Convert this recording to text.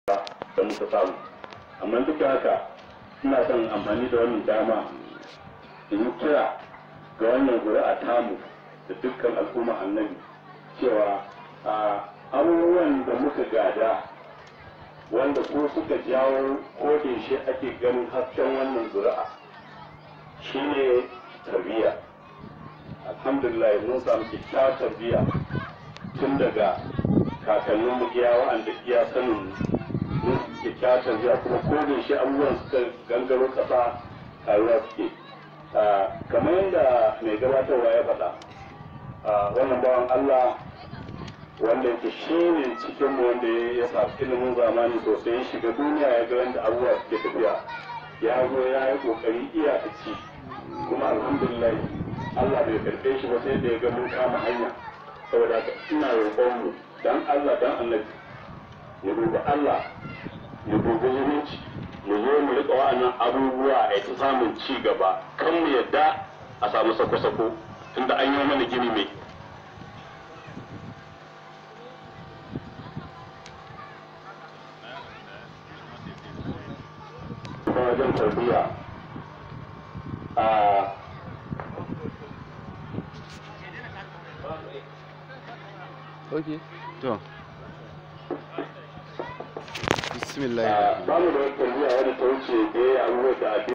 da muka samu amma duk da haka ina son amfani da wannan dama in yi kira ga wannan zuri'a tamu da dukkan al'umma annabi cewa a abubuwan da muka gada wanda ko suka jawo ko da shi ake ganin hasken wannan zuri'a shine tarbiyya alhamdulillah mun samu kyakkyawar tarbiyya tun daga kakannin mu iya wa'anda iya sanin mun kyakkyawar tarbiyya kuma ko da shi abubuwan suka gangaro kasa taruwa suke kamar yadda mai gabatarwa ya faɗa wannan bawan Allah wanda yake shi ne cikin mu wanda ya sa ilimin zamani sosai ya shiga duniya ya ga yadda abubuwa suke tafiya ya zo ya yi kokari iyakaci kuma alhamdulillah Allah bai karɓe shi ba sai da ya ga mun kama hanya saboda haka ina roƙon mu dan Allah dan annabi ya dubi Allah ya dubi zumunci mu zo mu riƙa wa'annan abubuwa a ta samun ci gaba kan mu yadda a samu sako-sako tunda an yi mana gini mai wajen tarbiyya a ok to bismillah ba mu da wata tarbiyya wadda ta wuce da abubuwa da